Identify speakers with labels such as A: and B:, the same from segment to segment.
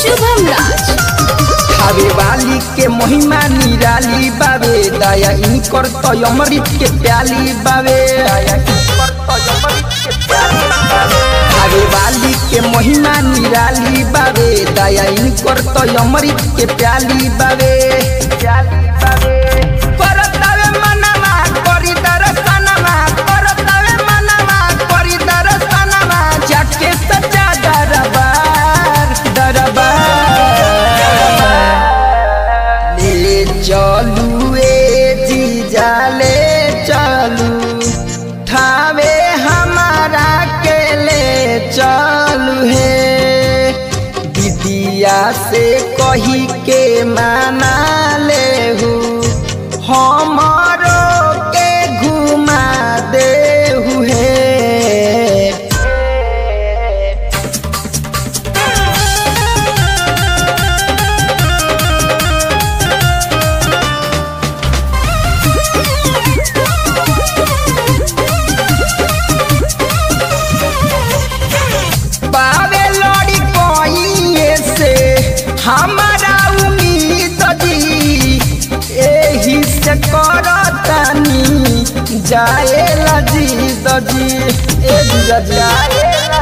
A: शुभम राज
B: खावे वाली के महिमा निराली बावे दया इनकर तो अमृत के प्याली बावे दया इनकर तो अमृत के प्याली बावे खावे वाली के महिमा निराली बावे दया इनकर तो अमृत के प्याली बावे प्याली बावे परतावे मनवा करी दर्शनवा परतावे मनवा करी दर्शनवा जाके सजा दरबार दरबार ले चलू ए जीजा ले चलू ठावे हमारा के ले चलू हे दीदिया से कही के माना ले हमारो के घुमा दे हे पावे लड़ी कोइए से हमारा उम्मीद जी एही से करतानी जाए लजी दजी ए दिया जाए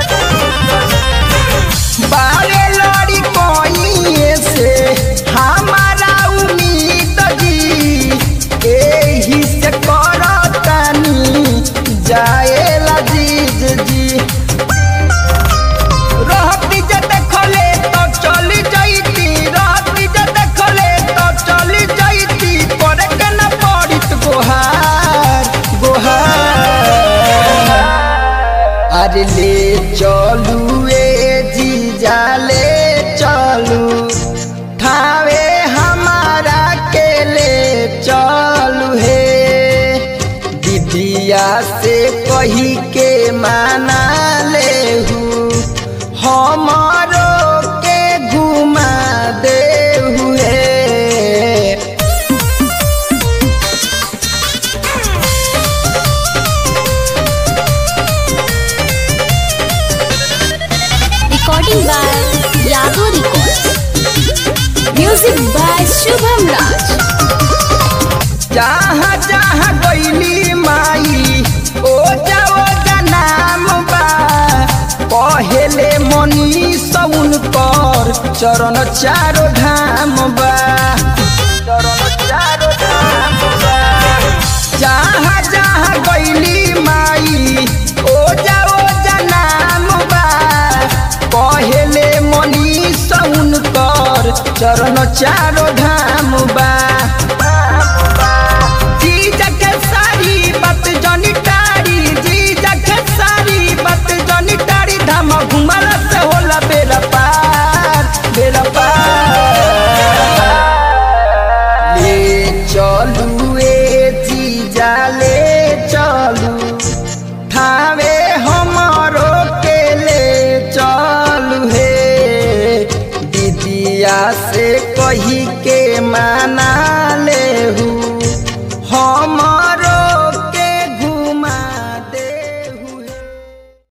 B: बावे लड़ी कोइए से हमारा उम्मीद जी एही से करतानी जाए लजीज जी रहती जे देखले तो चली जाइती रहती जे देखले तो चली जाइती करे के न पड़ित गोहार गोहार अरे ले चलू ए जीजा ले चलू ठावे हमारा के ले चलू हे दीदिया से कही के माना ले हमारो के घुमा दे हुए
A: recording by Yadav records music by Shubham Raj
B: जहाँ जहाँ गईली माई ओ जाओ नाम बा पहले मनी सउन कर चरण चारो धाम बा चरण चारो धाम बा जहाँ जहाँ गईली माई ओ जाओ नाम बा पहले मनी सउन कर चरण चारो धाम